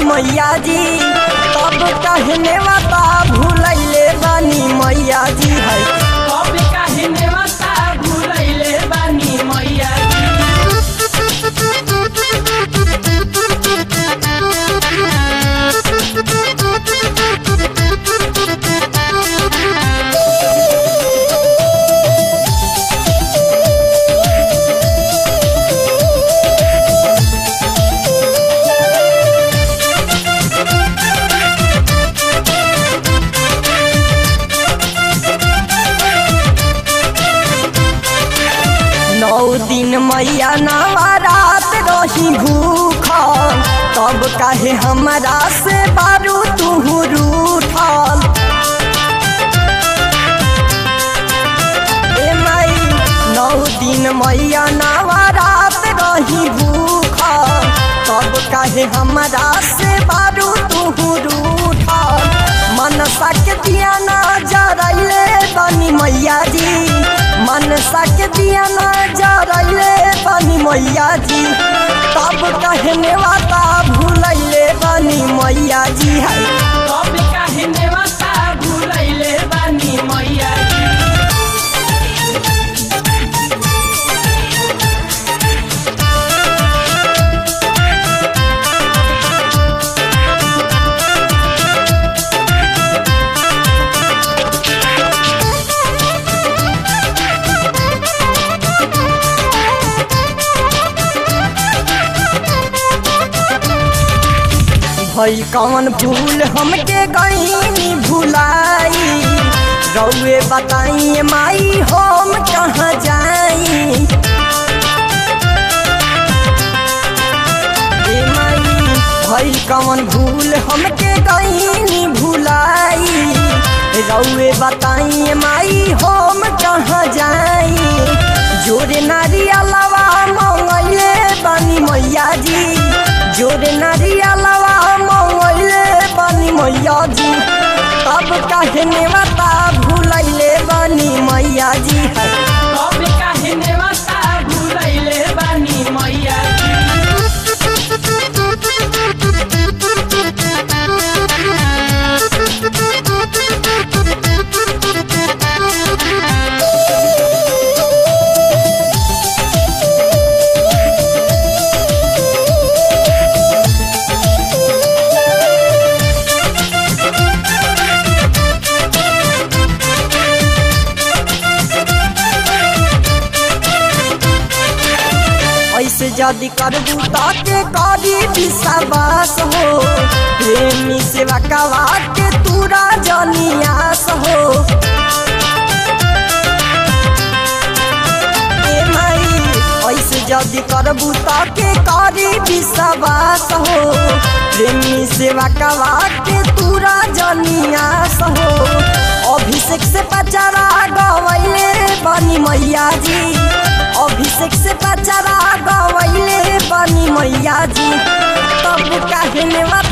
मैया जी तब कहने वाता भूलैले बानी मैया जी है कब काहे नेवता भुलैले बानी मैया जी नौ दिन मैया नवरात रही भूख तब काहे हमरा से बारू तू रूठल ए माई नौ दिन मैया नवरात रही भूख तब काहे हमरा से बारू तू रूठल मनसा के दिया ना जरैले बनी मैया जी मनसा के दिया ना जरैले बनी मैया जी तब कहने वाता भूलैले बनी मैया जी है कब काहे नेवता भुलैले बानी मैया जी भई कौन भूल हमके गईनी भुलाई रउए बताइए माई हम कहाँ जाई ए माई भई कौन भूल हमके गईनी भुलाई रउए बताइए माई हम कहाँ जाई जोरे नारियलवा मंगैले बानी मैया जी जोरे नारियलवा मंगैले बानी मैया जी तब कहने बता भूलैले बानी मैया जी है कब काहे नेवता भुलैले बानी मैया जी ऐसे यदि करबू ताके करी विश्वास हो प्रेमी सेवा कवा के तूरा जनियास हो ए माई ऐसे यदि करबू ताके करी विश्वास हो प्रेमी सेवा कवा के तूरा जनियास हो अभिषेक से पचारा गवैले बनी मैया जी अभिषेक से पचारा गवैले बनी मैया जी तब कहने